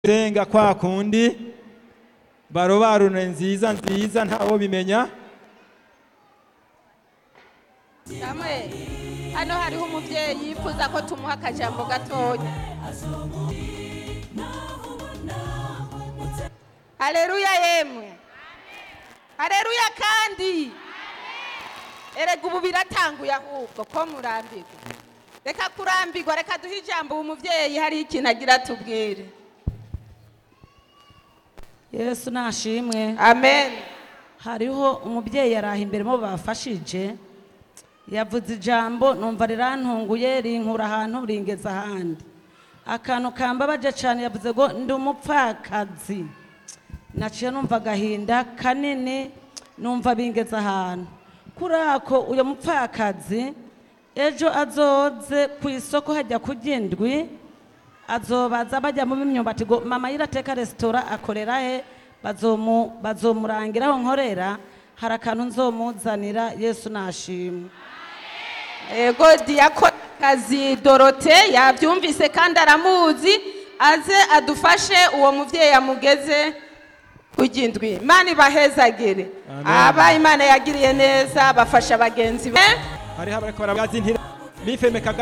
senga kwa kundi barobarune nziza nziza ntawo bimenya Samuel hano hariho umubyeyi yifuza ko tumuha akajambo gatoya haleluya yemwe haleluya kandi erega ubu biratanguye ahubwo ko murambirwa reka kurambirwa reka duhe ijambo uwo mubyeyi hariho ikintu agira tubwire yesu nashimwe amen hariho umubyeyi yaraha imbere mu bafashije yavuze ijambo numva rirantunguye rinkura ahantu ringeza ahandi akantu kambabaje cyane yavuze ngo ndi umupfakazi naciye numva agahinda kanini numva bingeza ahantu kuri ako uyu mupfakazi ejo azoze ku isoko hajya kurya indwi azobaza bajya mu b'imyumbati ngo mama yirateka resitora akorera he bazomu bazomurangira aho nkorera hari akantu nzomuzanira yesu nashimwe ego diyakokazi dorote yabyumvise kandi aramuzi aze adufashe uwo mubyeyi amugeze kujya indwi imana ibahezagire Amen. aba imana yagiriye neza bafasha bagenzi be hariho abariko barabwazintira bifemekaga